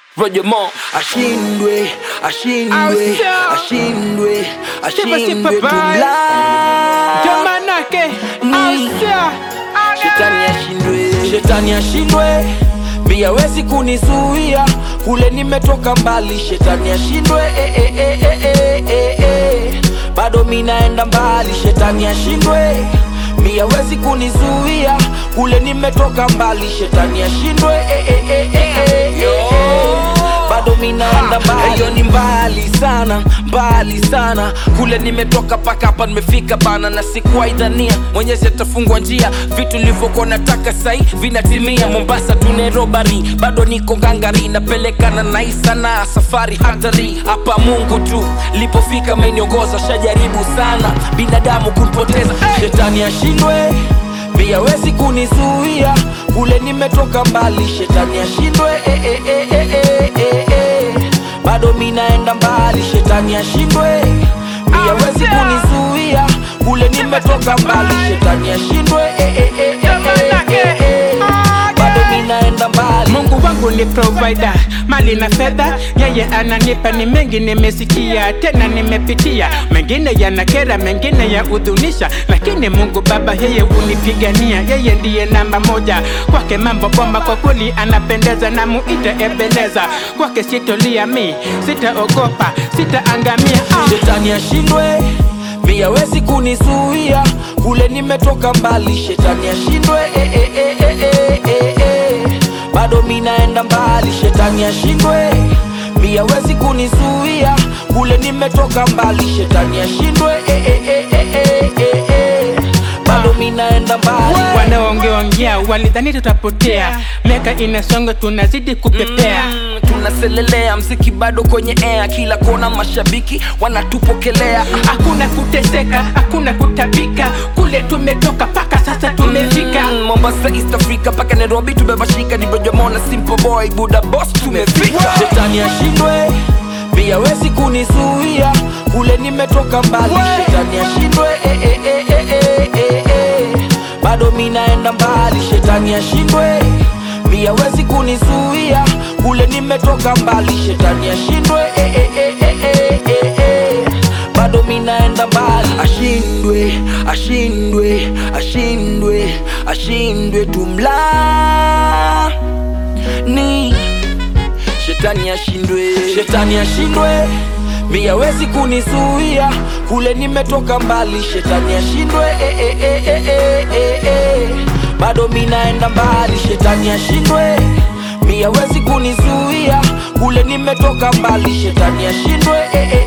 Roger Moore ashindwe ashindwe Ausha. ashindwe Sipa, ashindwe sipa, bye. tumla Jamanake Ni. Ausha shetani ashindwe shetani ashindwe pia wezi kunizuia kule nimetoka mbali shetani ashindwe eh, eh, eh, eh, eh, eh, eh. bado minaenda mbali shetani ashindwe pia wezi kunizuia kule nimetoka mbali shetani ashindwe eh, eh, eh, eh, eh, eh, eh. bado minaenda mbali hiyo ni mbali sana mbali sana kule nimetoka paka hapa nimefika bana na sikuwaidhania mwenyezi atafungwa njia vitu nilivyokuwa nataka sai vinatimia mombasa tunerobari bado niko ngangari napelekana nai sana safari hatari hapa mungu tu lipofika meniongoza shajaribu sana binadamu kunipoteza shetani ashindwe pia wezi kunizuia kule nimetoka mbali shetani ashindwe eh, eh, eh, eh, eh, eh, eh. bado minaenda mbali shetani ashindwe pia wezi kunizuia kule nimetoka mbali shetani ashindwe eh, eh, eh, eh, eh, eh, eh. bado minaenda mbali Mungu wangu ni provider, mali na fedha, yeye ananipa ni mengi, nimesikia tena nimepitia, mengine yanakera, mengine ya udhunisha, lakini Mungu Baba yeye unipigania, yeye ndiye namba moja, kwake mambo bomba, kwa kweli anapendeza, na muite Ebeneza, kwake sitolia mi, sitaogopa, sitaangamia ah. shetani ashindwe pia wezi kunizuia kule nimetoka mbali shetani ashindwe eh, eh, eh, eh, eh, eh, eh. bado minaenda mbali shetani ashindwe pia wezi kunizuia kule nimetoka mbali shetani ashindwe eh, eh, eh, eh, eh, eh, eh. bado minaenda mbali Wanaongeongea walidhani tutapotea, miaka inasonga, tunazidi kupepea Mm, tunaselelea mziki bado kwenye air kila kona mashabiki wanatupokelea hakuna kuteseka, hakuna kutabika, kule tumetoka paka sasa tumefika. Mm, Mombasa, East Africa mpaka Nairobi tumebashika, ni Bojamona, Simple Boy, Buda Boss tumefika. Shetani ashindwe, pia wezi kunizuia, kule nimetoka mbali. Shetani ashindwe, eh, eh, eh, eh, eh, eh, eh. bado minaenda mbali. Shetani ashindwe, pia wezi kunizuia, kule nimetoka mbali. Shetani ashindwe, eh, eh, eh, eh, eh, eh, eh bado minaenda mbali ashindwe ashindwe ashindwe ashindwe tumla ni shetani ashindwe shetani ashindwe pia wezi kunizuia kule nimetoka mbali shetani ashindwe eh, eh, eh, eh, eh, eh, eh. bado minaenda mbali shetani ashindwe pia wezi kunizuia kule nimetoka mbali shetani ashindwe eh, eh,